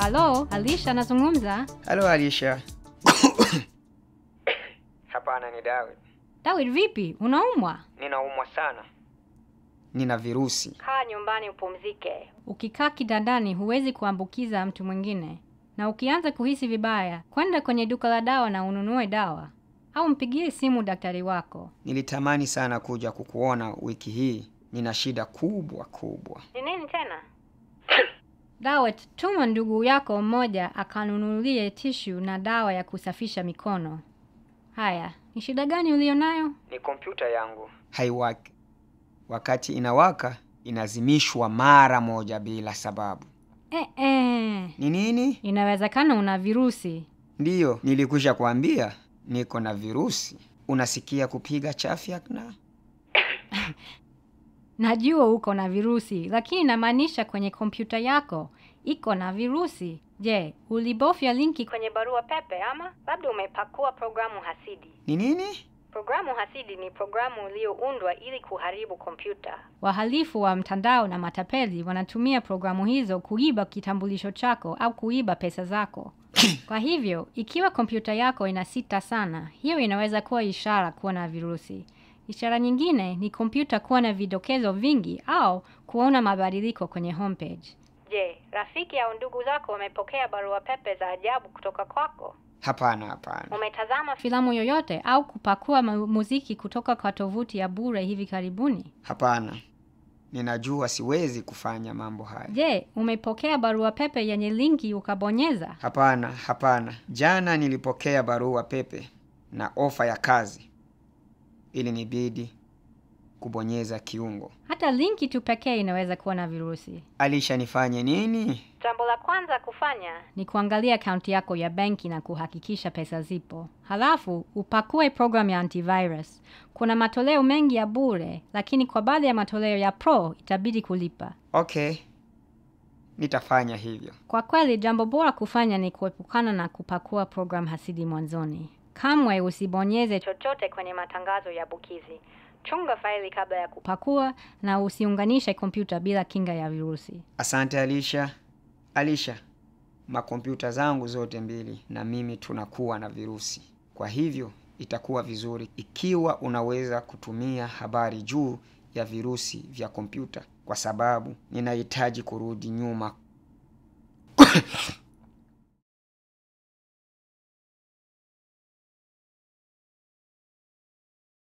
Halo, Alisha anazungumza. Halo Alisha. Hapana, ni David. David, vipi? Unaumwa? Ninaumwa sana. Nina virusi. Kaa nyumbani upumzike. Ukikaa kitandani huwezi kuambukiza mtu mwingine, na ukianza kuhisi vibaya, kwenda kwenye duka la dawa na ununue dawa, au mpigie simu daktari wako. Nilitamani sana kuja kukuona wiki hii. Nina shida kubwa kubwa. Ni nini tena? Dawa, tuma ndugu yako mmoja akanunulie tishu na dawa ya kusafisha mikono. Haya, ni shida gani ulionayo? Ni kompyuta yangu haiwaki. Wakati inawaka inazimishwa mara moja bila sababu. Eh, eh. Ni nini? Inawezekana una virusi. Ndiyo, nilikwisha kuambia niko na virusi. Unasikia kupiga chafya na Najua uko na virusi, lakini namaanisha kwenye kompyuta yako iko na virusi. Je, ulibofya linki kwenye barua pepe ama labda umepakua programu hasidi? ni nini? Programu hasidi ni programu iliyoundwa ili kuharibu kompyuta. Wahalifu wa mtandao na matapeli wanatumia programu hizo kuiba kitambulisho chako au kuiba pesa zako. Kwa hivyo, ikiwa kompyuta yako inasita sana, hiyo inaweza kuwa ishara kuwa na virusi. Ishara nyingine ni kompyuta kuwa na vidokezo vingi au kuona mabadiliko kwenye homepage. Je, rafiki au ndugu zako wamepokea barua pepe za ajabu kutoka kwako? Hapana, hapana. Umetazama filamu yoyote au kupakua mu- muziki kutoka kwa tovuti ya bure hivi karibuni? Hapana. Ninajua siwezi kufanya mambo haya. Je, umepokea barua pepe yenye linki ukabonyeza? Hapana, hapana. Jana nilipokea barua pepe na ofa ya kazi. Ili nibidi kubonyeza kiungo. Hata linki tu pekee inaweza kuwa na virusi. Alisha nifanye nini? Jambo la kwanza kufanya ni kuangalia akaunti yako ya benki na kuhakikisha pesa zipo. Halafu upakue program ya antivirus. Kuna matoleo mengi ya bure, lakini kwa baadhi ya matoleo ya pro itabidi kulipa. Okay. Nitafanya hivyo. Kwa kweli, jambo bora kufanya ni kuepukana na kupakua program hasidi mwanzoni. Kamwe usibonyeze chochote kwenye matangazo ya bukizi. Chunga faili kabla ya kupakua na usiunganishe kompyuta bila kinga ya virusi. Asante Alisha. Alisha, makompyuta zangu zote mbili na mimi tunakuwa na virusi. Kwa hivyo itakuwa vizuri ikiwa unaweza kutumia habari juu ya virusi vya kompyuta, kwa sababu ninahitaji kurudi nyuma